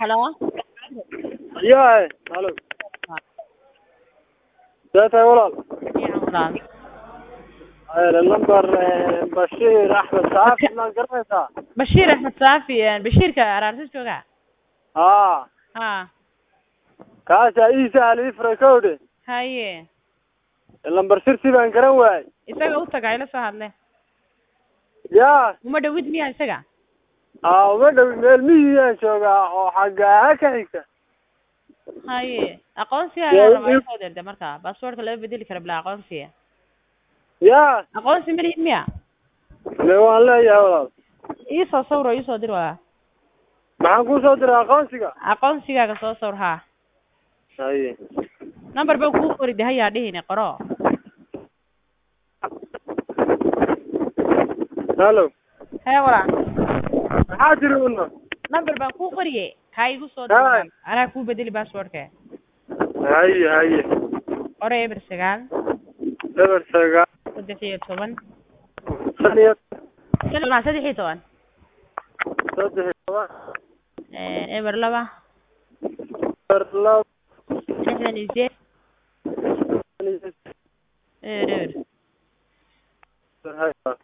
Hello? yahay halo see tahay walaal Fiican walaal. number bashiir axmed saafi ma garanaysaa Bashiir Axmed Saafi eh, Bashiirka araartis jooga. haa Ha. kaasaa ii sahal ii furay kowdhe Haye. lambar sirsi baan garan waayey Isaga u taga ila soo hadle. yaa Uma dhawid miya isaga? aa uma dhowi meel miyiyaan joogaa oo xaggaa ka xigta Haye. Aqoonsiga Dee, ayaa rabaa ii- soo dirta marka. Passwordka lama bedeli karo bila aqoonsiga. yaa Aqoonsi ma lihid miya? me waan leeyahay walaal Ii soo sawiro ii soo dir walaal. maxaan kuu soo diray aqoonsiga Aqoonsigaaga soo sawir ha. haye Number baan kuu qori dahay yaa dhihine qoro. halo Hee walaal. maxaa tiri una Number baan kuu qoriye. Kaa igu soo Haye. dir. Anaa kuu bedeli passwordka. haye haye Qoro eber sagaal eber sagaal saddex iyo toban shan iyo Shan- saddex iyo toban saddex iyo toban Eh, eber laba eber laba lixdan iyo sideed shan iyo eber eber Haye.